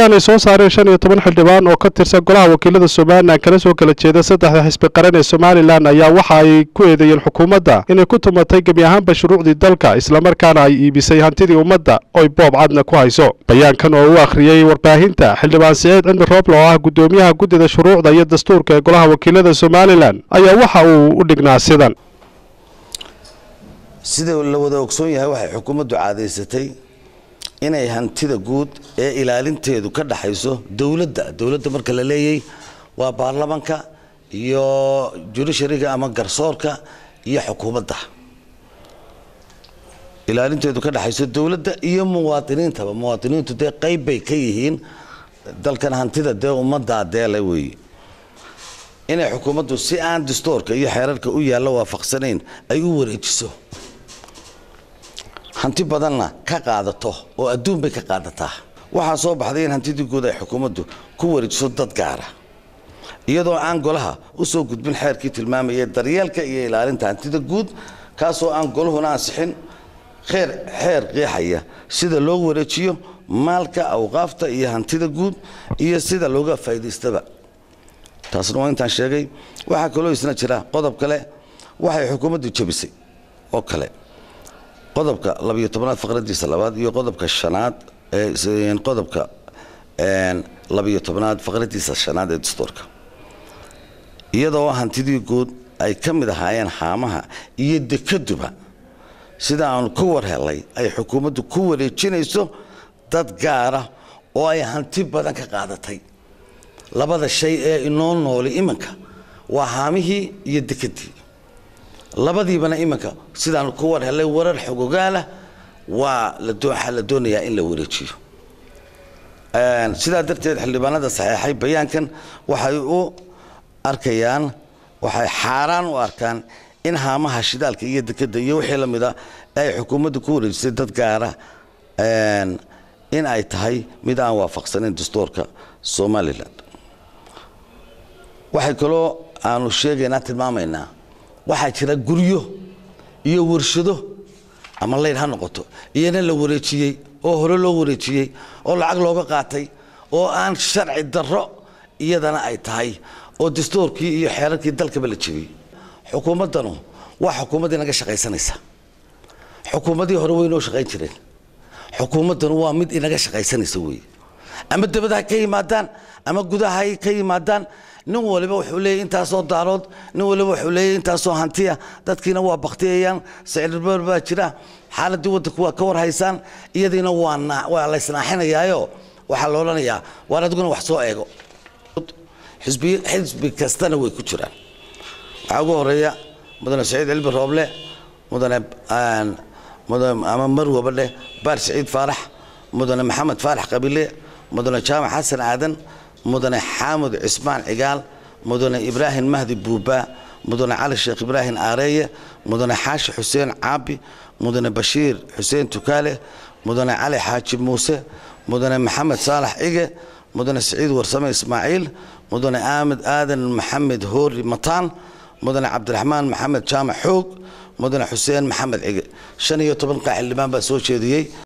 bayaan ay soo saareen shan iyo toban xildhibaan oo ka tirsan golaha wakiilada somalilan kana soo kala jeeda saddexda xisbi qaran ee somalilan ayaa waxa ay ku eedeeyeen xukuumadda inay ku tumatay gebi ahaanba shuruucdii dalka islamarkaana ay iibisay hantidii ummadda oy boob cadna ku hayso bayaankan oo u akhriyey warbaahinta xildhibaan siciid cimri rooble oo ah guddoomiyaha guddida shuruucda iyo dastuurka ee golaha wakiilada somalilan ayaa waxa uu u dhignaa sidan sida la wada ogsoon yahay waxay xukuumaddu caadaysatay inay hantida guud ee ilaalinteedu ka dhaxayso dowladda dowladda marka la leeyay waa baarlamanka iyo judishariga ama garsoorka iyo xukuumadda ilaalinteedu ka dhaxayso dowladda iyo muwaadiniintaba muwaadiniintu dee qayb bay ka yihiin dalkan hantida dee ummaddaa deele weeye inay xukuumaddu si aan dastuurka iyo xeerarka u yaalla waafaqsanayn ay u wareejiso hanti badanna ka qaadato oo adduun bay ka qaadataa waxaa soo baxday in hantidii guud ay xukuumaddu ku wareejiso dad gaara iyadoo aan golaha u soo gudbin xeerkii tilmaamayay daryeelka iyo ilaalinta hantida guud kaasoo aan golahuna ansixin xeer xeer qeexaya sida loo wareejiyo maalka awqaafta iyo hantida guud iyo sida looga faa'iidaystaba taasna waa intaan sheegay waxaa kaloo isna jira qodob kale waxay xukuumaddu jebisay oo kale qodobka labiyo tobnaad faqradiisa labaad iyo qodobka shanaad qodobka labiyo tobnaad faqradiisa shanaad ee dastuurka iyadoo hantidii guud ay ka mid ahaayeen haamaha iyo dekaduba sida aanu ku war helay ay xukuumaddu ku wareejinayso dad gaara oo ay hanti badan ka qaadatay labada shay ee inoo nooli iminka waa haamihii iyo dekadii labadiibana iminka sidaan ku war helay warar xogogaalah waa waxaa la doonayaa in la wareejiyo sidaa darteed xildhibaanada saxeexay bayaankan waxay u arkayaan waxay xaaraan u arkaan in haamaha shidaalka iyo dekada iyo wixii la mida ay xukuumaddu ku wareejisay dad gaara in ay tahay mid aan waafaqsanayn dastuurka somalilan waxay kaloo aanu sheegaynaa tilmaamaynaa waxaa jira guryo iyo warshado ama layd ha noqoto iyana la wareejiyey oo hore loo wareejiyey oo lacag looga qaatay oo aan sharci darro iyadana ay tahay oo dastuurkii iyo xeerarkii dalkaba la jebiyey xukuumaddanu waa xukuumaddii naga shaqaysanaysa xukuumaddii hore way noo shaqayn jireen xukuumaddanu waa mid inaga shaqaysanaysa weeye ama dabada ha ka yimaadaan ama gudaha ha ka yimaadaan nin waliba wuxuu leeyahy intaasoo daarood nin waliba wuxuu leeyahy intaasoo hantiya dadkiina waa baktiyayaan sicirbar baa jira xaaladii waddanku waa ka war haysaan iyadiina waa la isnaaxinayaayo waxaa la odhanayaa waar adiguna wax soo eego xisbi kastana way ku jiraan waxaa ugu horeeya mudane saciid cilmi rooble mudane ama marwaba dheh baar saciid faarax mudane maxamed faarax qabile mudane jaamac xasan aadan mudane xaamud cismaan cigaal mudane ibraahim mahdi buuba mudane cali sheekh ibraahim aareeye mudane xaashi xuseen caabi mudane bashiir xuseen tukaale mudane cali xaaji muuse mudane maxamed saalax cige mudane siciid warsame ismaaciil mudane aamed aadan maxamed hoori mataan mudane cabdiraxmaan maxamed jaamac xoog mudane xuseen maxamed cige shan iyo toban qaa xildhibaan baa soo jeediyey